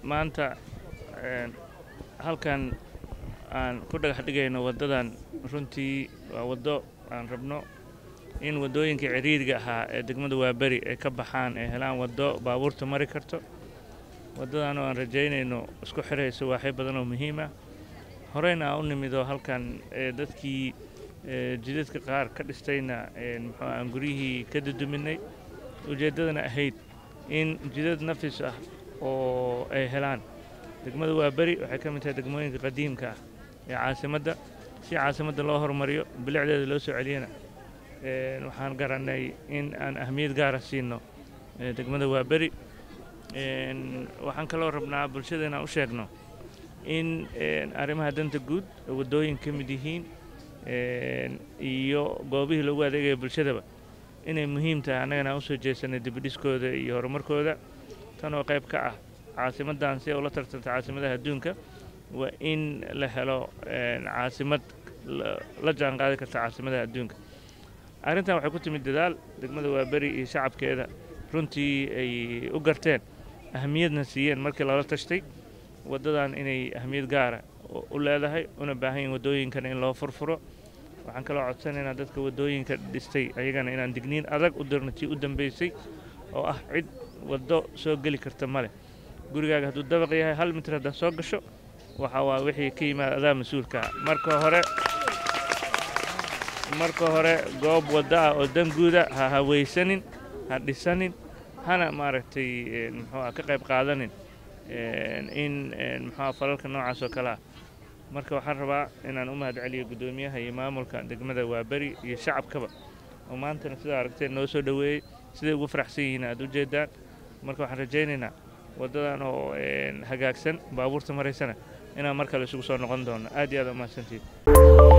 maanta halkan aan ku dhagax dhigayno waddadan runtii waa waddo aan rabno in waddooyinka ciriiriga ahaa ee degmada waaberi ay ka baxaan ay helaan waddo baabuurta mari karto waddadan oo aan rajaynayno isku xirayso waaxyo badan oo muhiim ah horeyna aan u nimido halkan dadkii jidadka qaar ka dhistayna muxuu aan guryihii ka duduminay ujeeddadana ahayd in jidad nafis ah oo ay helaan degmada waaberi waxay ka mid tahay degmooyinka qadiimka ah ee caasimadda si caasimadda loo horumariyo bilicdeeda loo soo celiyana waxaan garannay in aan ahmiyad gaara siino degmada waaberi waxaan kaloo rabnaa bulshada inaan u sheegno in arrimaha danta guud waddooyin ka mid yihiin iyo goobihii loogu adeegaya bulshadaba inay muhiim tahay annagana aan usoo jeesanay dibidhiskooda iyo horumarkooda tan oo qayb ka ah caasimaddan si ay ula tartanta caasimadaha adduunka waa in la helo caasimad la jaan qaadi karta caasimadaha adduunka arrintan waxay ku timid dadaal degmada waaberi iyo shacabkeeda runtii ay u garteen ahamiyadna siiyeen markii lala tashtay waddadan inay ahmiyad gaara u leedahay una baahan yihin waddooyinkana in loo furfuro waxaan kaloo codsanaynaa dadka waddooyinka dhistay ayagana inaan digniin adag u dirno tii u dambaysay oo ah cid waddo soo geli karta ma leh gurigaaga hadduu dabaq yahay hal mitir haddaad soo gasho waxa waa wixii ka yimaada adaa mas-uulkaa marka hore marka hore goob waddo ah oo danguuda ha hawaysanin ha dhisanin hana maaragtay muxuua ka qayb qaadanin in muxuua falalka noocaas oo kale ah marka waxaan rabaa inaan u mahad celiyo guddoomiyaha iyo maamulka degmada waaberi iyo shacabkaba oo maantana sidaa aragteen noo soo dhoweeyey siday ugu faraxsan yihiin aad u jeedaan marka waxaan rajaynaynaa waddadan oo hagaagsan baabuurta maraysana inaan mar kale isugu soo noqon doono aad iyo aad umahadsantiid